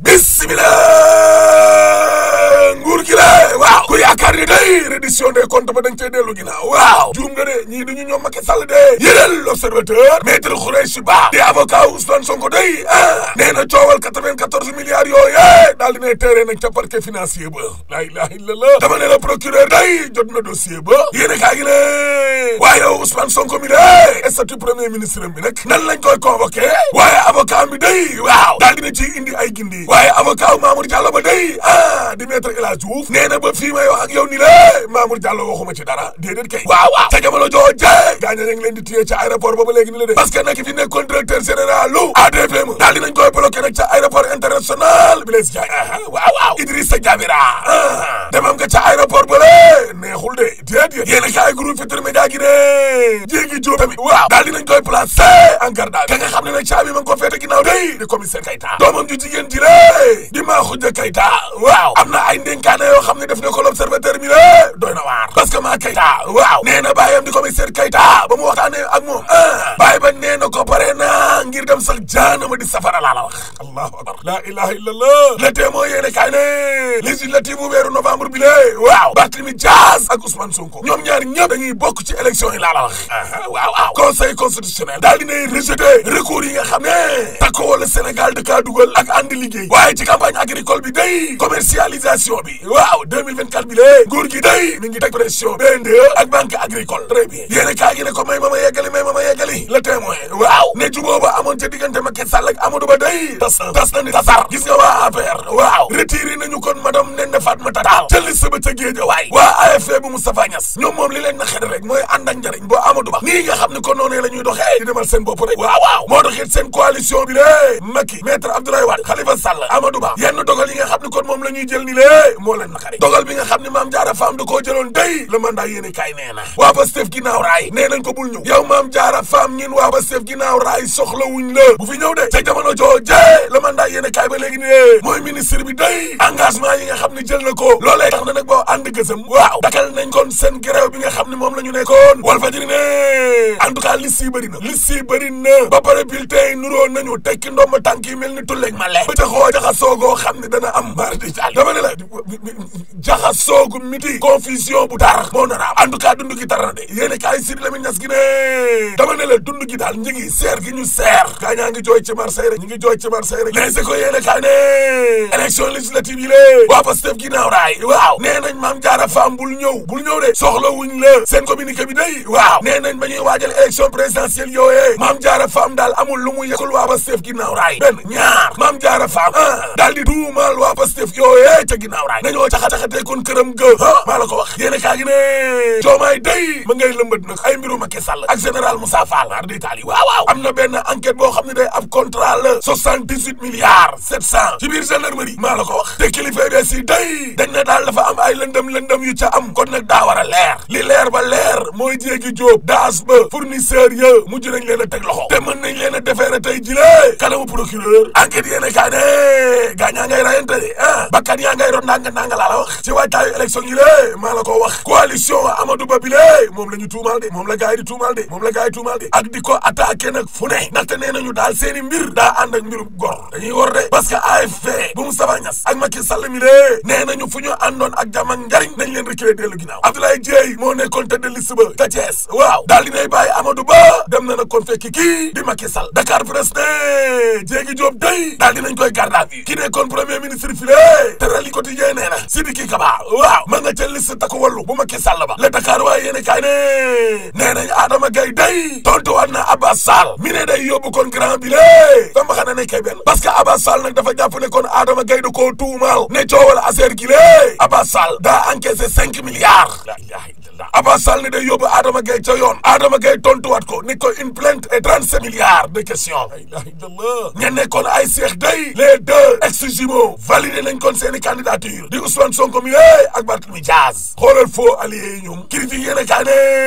bismillah nguur gi la waaw ku yaakaar ni day reddition des comptes ba dañ cee dellu ginnaaw waaw juum nga de ñii duñu ñoom Macky Sall de yéral l'observateur maître Khoureychi Ba di avocat Ousmane Sonko day ah nee na coowal 94 milliards yooyu daal dina teere nag ca parquet financier ba la ilaha illallah dama ne la procureur day jot na dossier ba yéene kaa gi ne waaye Ousmane Sonko mi de statut premier ministre bi nag nan lañ koy convoqué waaye avocat bi day waaw daal dina ci indi ay gindi waaye avocat Mamour Diallo ba day ah di maître El Hadj Diouf nee na ba fii may wax ak yow ni la Mamour Diallo waxuma ci dara déedéet kay waaw waaw ca jamono jooje gaaña ñu ngi leen di téye ca aéroport ba ba léegi ni la de parce que nag fi nekkoon directeur général lu ADPM daal dinañ koy bloqué nag ca aéroport international Blaise Diagne waaw waaw Idrissa Diamira demam nga ca aéroport ba le neexul de déedéet yéen a kaay groupe Futurs Médias gi ne jéegi jóob tamit waaw daal dinañ koy placé en garde ka nga xam ne nag caabi ma ngi ko féete ginnaaw day di commissaire Kayta doomam ju jigéen ji le di maa xujja Kayta waaw am na ay ndénkaane yoo xam ne def na ko l'observateur mi le doy na waar parce que maa Kayta waaw nee na bàyyam di commissaire Kayta ba mu waxtaanee ak moom ah bàyyi ba nee na ko pare na ngir dem sax jaanama di safara laa la wax allahu akbar la ilaha illallah le témoin yéene kaay ne législative bu weeru novembre bi lée waaw Barthélémy Dias ak Ousmane Sonko ñoom ñaar ñëpp dañuy bokk ci élection yi laa la wax waaw waaw conseil constitutionnel daal dinay rejeté recours yi nga xam ne takko wala Sénégal da kaa dugal ak àndi liggéey waaye ci campagne agricole bi day commercialisation bi waaw 2024 bi lée nguur gi day mi ngi teg pression BNDE ak banque agricole très bien yéene kaay gi ne ko may ma ma yeggali may ma ma yeggali le témoin waaw ne juboo ba amoon ca diggante Macky Sall ak Amadou Ba day tas na tas na ni tasar gis nga waa APR waaw retiré nañu kon madame Néné Fatoumata Tall ca liste ba ca Guédiawaye waa AFP bu Moustapha Niasse ñoom moom li leen na xet rek mooy ànd ak njëriñ boo Amadou Ba nii nga xam ne kon noonee la ñuy doxee di demal seen bopp rek waaw waaw moo doxit seen coalition bi lée Macky maître Abdoulaye Wade Khalifa Sall Amadou Ba yenn dogal yi nga xam ne kon moom la ñuy jël ni lée moo leen naqari dogal bi nga xam ne Mame Diarra Fam da koo jëloon day le mandat yéene kaay nee na waa Pastef ginnaaw raay nee nañ ko bul ñëw yow Mame Diarra Fam ñin waa Pastef ginnaaw raay soxla wuñ la bu fi ñëw de ca jamono jooje le mandat yéene kaay ba léegi ne mooy ministre bi day engagement yi nga xam ne jël na ko loolee tax na nag boo ànd gësam waaw dakal nañ kon seen grève bi nga xam ne moom la ñu nekkoon Walfadjri ne en tout cas liste yi bëri na liste yi bëri na ba pare bulletin yi nuroo nañu tekki ndomba tànk yi mel ni tulleeg male ba ca xoo jaxasoogoo xam ne dana am mbaar di jàll dama ne la jaxasoogu miti confusion bu tar moo nar a am en tout cas dund gi tar na de yéene kaay Sidy Lamine Niass gi ne dama ne la dund gi daal ñi ngi seer gi ñu seer gaa ñaa ngi jooy ci Marseille rek ñi ngi jooy ci Marseille rek les écoles yéene kaay ne élection législative yi lée waa Pastef ginnaaw raay waaw nee nañ Mame Diarra Fam bul ñëw bul ñëw de soxla wuñ la seen communiqué bi day waaw nee nañ ba ñuy waajal élection présidentielle yooyee Mame Diarra Fam daal amul lu mu yëkkul waa Pastef ginnaaw raay benn ñaar Mame Diarra Fam ah daal di tuumaal waa Pastef yooyee ca ginnaaw raay nañoo caxa-caxatee kon këram ga ah maa la ko wax yéene kaa gi ne joomaay day ma ngay lëmbat nag ay mbiru Macky Sall ak général Moussa Fall ar di taali waaw waaw am na benn enquête boo xam ne day ab contrat la soixante-dix-huit milliards sept cent ci biir gendarmerie maa la ko wax te kilifa yi si day dañ ne daal dafa am ay lëndëm lëndëm yu ca am kon nag daa war a leer li leer ba leer mooy jéegi jóob daas ba fournisseur ya mujj nañ leen a teg loxo te mën nañ leen a defeere tey jile kanamu procureur enquête yéene kaa ne gaañaa ngay rayante de ah bakkan yaa ngay ron ndanga ndanga laa la wax ci waajtaayu élection yi lée maa la ko wax coalition Amadou Ba bi lée moom la ñu tuumal de moom la gars yi di tuumal de moom la gars yi tuumal de ak di ko attaqué nag fu ne ndaxte nee nañu daal seeni mbir daa ànd ak mbiru gor dañuy war de parce que AFP bu Moustapha Niasse ak Macky Sall mi lée nee nañu fu ñu àndoon ak jàmm ak njariñ nañ leen reculer dellu ginnaaw Abdoulaye Dieye moo nekkoon tête de liste ba ta Thiès waaw daal dinay bàyyi Amadou Ba dem na nag kon fekki kii di Macky Sall Dakar Presse ne Diégui Diop day daal dinañ koy garde à vue ki nekkoon premier ministre fi lée Terali Quotidien nee na Sidiki Kaba waaw ma nga ca liste takku wallu bu Macky Sall ba le Dakar waaye yéene kaay ne nee nañ Adama Gaye day tontuwaat na Abbas Sall mi ne day yóbbu kon grand bi lée fa mba xana ne kay benn parce que Abbas Sall nag dafa jàpp ne kon Adama Gaye da koo tuumaal ne coowal affaire gi lée Abbas Sall daa encaissé cinq milliards la ilaha illallah Abbas Sall ne day yóbbu Adama Gaye ca yoon Adama Gaye tontuwaat ko ni ko une plainte et trente-sept milliards de questions la ilaha illallah ña nekkoon ay seex day les deux ex-jumeaux validé nañ kon seeni candidature di Ousmane Sonko mi lée ak Barthélémy Dias xoolal faux alliés yi ñoom critique yéene kaa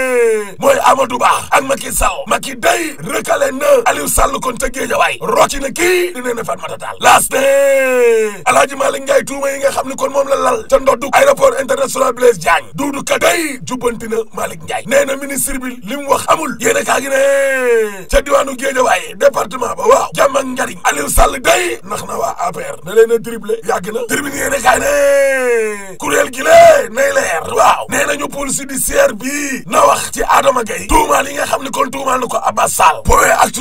ne mooy Amadou Ba ak Macky Sall Macky day recalé na Aliou Sall kon ca Guédiawaye rocci na kii di nee na Fatoumata Tall laas ne Alaaji Malick Ndiaye tuuma yi nga xam ni kon moom la lal ca ndoddu aéroport international Blaise Diagne duudu ka day jubbanti na Malick Ndiaye nee na ministre bi li mu wax amul yéen a kaa gi ne ca diwaanu Guédiawaye département ba waaw jàmm ak njariñ Aliou Sall day nax na waa APR da leen a dribblé yàgg na tribune yéen a kaay ne kuréel gi lée nay leer waaw nee nañu police judiciaire bi na wax ci Adama Gaye tuumaal yi nga xam ni kon tuumaal na ko Abbas Sall point actu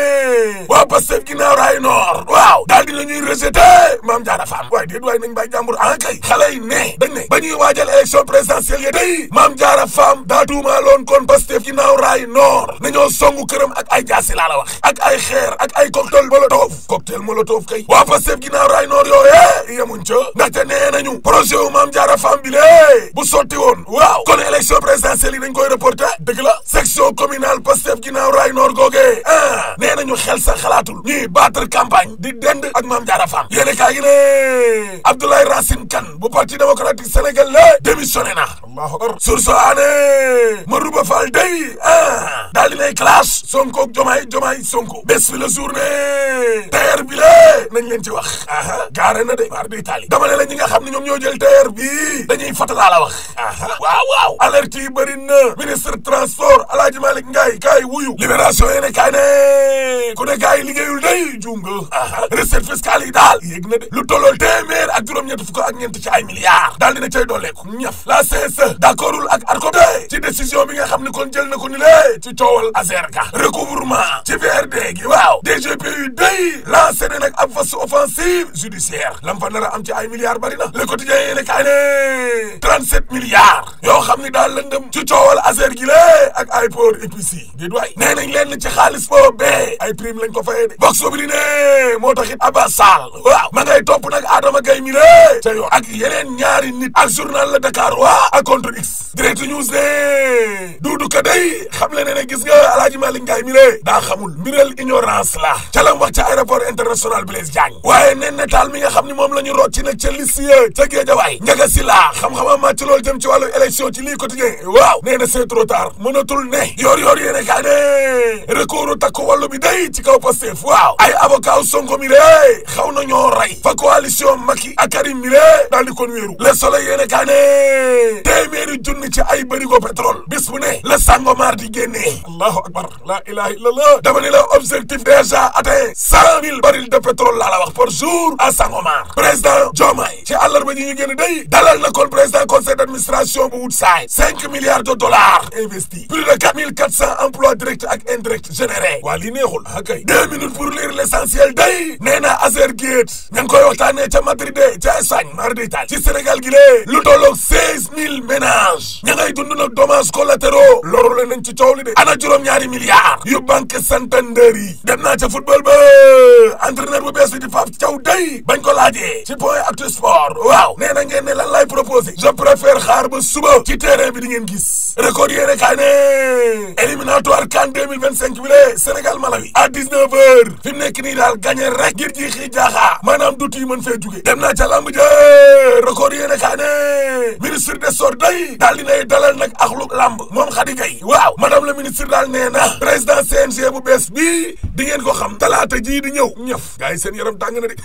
ne waa Pastef ginnaaw raay nord waaw daal dina ñuy rejeté Mame Diarra Fam waaye déet waaye nañ bàyyi jàmbur en kay xale yi ne dañ ne ba ñuy waajal élection présidentielle yi day Mame Diarra Fam daa tuumaaloon kon Pastef ginnaaw raay nord nañoo songu këram ak ay jaasi laa la wax ak ay xeer ak ay cocktail molotov cocktail molotov kay waa Pastef ginnaaw raay nord yooye yemuñ ca ndaxte nee nañu projet wu Mame Diarra Fam bi lée bu sotti woon waaw kon élection présidentielle yi dañ koy reporté dëgg la section communale Pastef ginnaaw raay nord googee ah nee nañu xel sa xalaatul ñuy battre campagne di dend ak Mame Diarra Fam yéene kaa gi ne Abdoulaye Racine Kane bu parti démocratique sénégal la démissionné na allahu akbar source aane Marouba Fall day ah daal dinay clash Sonko ak Jomaay Jomaay Sonko bés fi la journée terre bi la nañ leen ci wax aha gaare na de mar di Italie dama ne la ñi nga xam ne ñoom ñoo jël terre bi dañuy fatalaa la wax aha waaw waaw alerte yi bëri na ministre transport Alaaji Malick Ndiaye kaay wuyu libération yéene kaay ne ku ne kaay liggéeyul day juum nga aha recette fiscale yi daal yéeg na de lu tollool téeméer ak juróom-ñett fukk ak ñeent ci ay milliards daal dina cay dooleeku ñaf la CSE d'accordul ak ARCOP ci décision bi nga xam ne kon jël na ko ni lée ci coowal Azerca recouvrement ci VRD gi waaw DGPU day lancé ne nag ab phase offensive judiciaire lam fa nar a am ci ay milliards bari na le quotidien yéene kaay ne 37 milliards yoo xam ni daal lëndëm ci coowal Azer gi lée ak ay port épici di doy nee nañ leen ci xaalis boobee ay prime lañ ko fayee de vox populi ne moo taxit Abbas Sall waaw ma ngay topp nag Adama Gaye mi lée ca yoon ak yeneen ñaari nit ak journal la Dakar waa ak contre X direct news ne duudu ka day xam le ne ne gis nga Alaaji Malick Ndiaye mi lée daa xamul mbiral ignorance la ca lam wax ca aéroport international Blaise Diagne waaye nen netaal mi nga xam ni moom la ñu rocci nag ca liste ya ca Guédiawaye njaga si la xam-xama màcc loolu jëm ci wàllu élection ci lii quotidien waaw nee na c'est trop tard mënatul ne yoor yoor yéene kaa ne recours takku wàllu bi day ci kaw Pastef waaw ay avocat Sonko mi lée xaw na ñoo rey fa coalition Macky ak Karim mi lée daal di kon wéeru le soleil yéene kaa ne téeméeri junni ci ay bërigo pétrole bis bu ne la Sangomar di génnee allahu akbar la ilaha illallah dama ni la objectif déjà atteint cent mille barils de pétrole laa la wax par jour à Sangomar président Diomaye ci àllarba ji ñu génn day dalal na kon président conseil d'administration bu Woodside cinq milliards de dollars investis plus de quatre mille quatre cents emplois directs ak indirects générés waa lii neexul ah kay deux minutes pour lire l'essentiel day nee na Azergate ña ngi koy waxtaanee ca Madrid ca Espagne mar d'Italie ci Sénégal gi lée lu tolloog seize mille ménages ña ngay dund nag dommages collatéraux loru leen nañ ci coow li de ana juróom-ñaari milliards yu banque Santander yi dem naa ca football ba entraîneur bu bees bi di Pape Thiaw day bañ ko laajee ci point actu sport waaw nee na ngeen ne lan lay proposé je préfère xaar ba suba ci terrain bi di ngeen gis record yéene kaay ne éliminatoire CAN 2025 bi le Sénégal Malawi à 19 heures fi mu nekk nii daal gagné rek ngir ji xii jaaxaa maanaam dut yi mën fee jóge dem naa ca lamb ja record yéene kaay ne ministre des sports day daal dinay dalal nag axlu lamb moom Khady Gaye waaw madame le ministre daal nee na président CNG bu bees bii di ngeen ko xam talaata jii di ñëw ñëf gars yi seen yaram tàng na de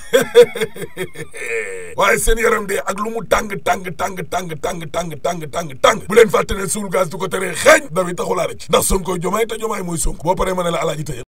waaye seen yaram de ak lu mu tàng tàng tàng tàng tàng tàng tàng tàng tàng bu leen fàtte ne suul gaz du ko teree xeeñ dawi taxulaa rek ndax Sonko jomaay te jomaay mooy Sonko boo paree ma ne la alaaji tëjal